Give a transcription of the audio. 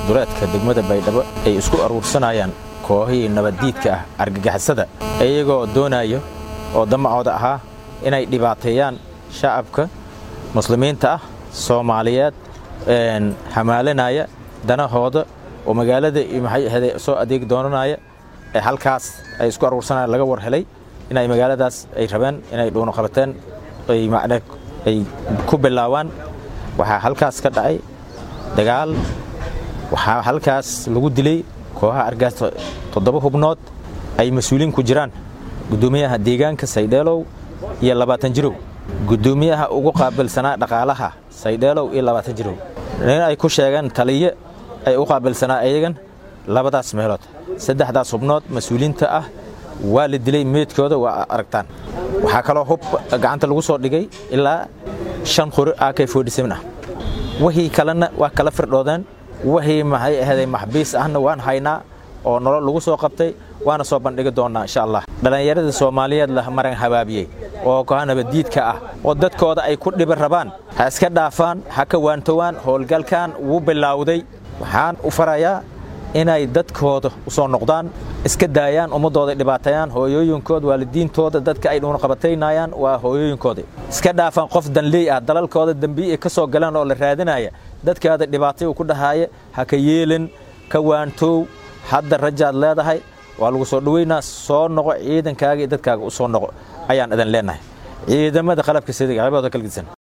duleedka degmada baydhabo ay isku aruursanayaan kooxihii nabaddiidka ah argagixisada iyagoo doonayo oo damacooda ahaa inay dhibaateeyaan shacabka muslimiinta ah soomaaliyeed hamaalinaya danahooda oo magaalada maxay ahayde soo adeegi doonanaya ee halkaas ay isku aruursanayaan laga war helay inay magaaladaas ay rabeen inay dhuuno qabateen ay macne ay ku bilaawaan waxaa halkaas ka dhacay dagaal waxaa halkaas lagu dilay kooxaha argaas toddoba hubnood ay mas-uuliin ku jiraan guddoomiyaha deegaanka saydheelow iyo labaatan jirow guddoomiyaha ugu qaabilsanaa dhaqaalaha saydheelow iyo labaatan jirow nin ay ku sheegeen taliye ay u qaabilsanaa iyagan labadaas meelood saddexdaas hubnood mas-uuliinta ah waa la dilay meydkooda waa aragtaan waxaa kaloo hub gacanta lagu soo dhigay ilaa shan qori ak ah wixii kalena waa kala firdhoodeen wixii maxay ahayday maxbiis ahna waan haynaa oo nolol lagu soo qabtay waana soo bandhigi doonnaa insha allah dhallinyarada soomaaliyeed la maran habaabiyey oo kooxa nabaddiidka ah oo dadkooda ay ku dhibi rabaan ha iska dhaafaan ha ka waantowaan howlgalkan wuu bilowday waxaan u farayaa inay dadkooda u soo noqdaan iska daayaan ummaddooda dhibaateeyaan hooyooyinkooda waalidiintooda dadka ay dhuunqabataynayaan waa hooyooyinkooda iska dhaafaan qof danley ah dalalkooda dembiyi ay ka soo galaan oo la raadinaya dadkaada dhibaatay uu ku dhahaaya ha ka yeelin ka waantoow hadda rajaad leedahay waa lagu soo dhoweynaa soo noqo ciidankaaga iyo dadkaaga u soo noqo ayaan idin leenahay ciidamada qalabka sida qalabooda kala gedisan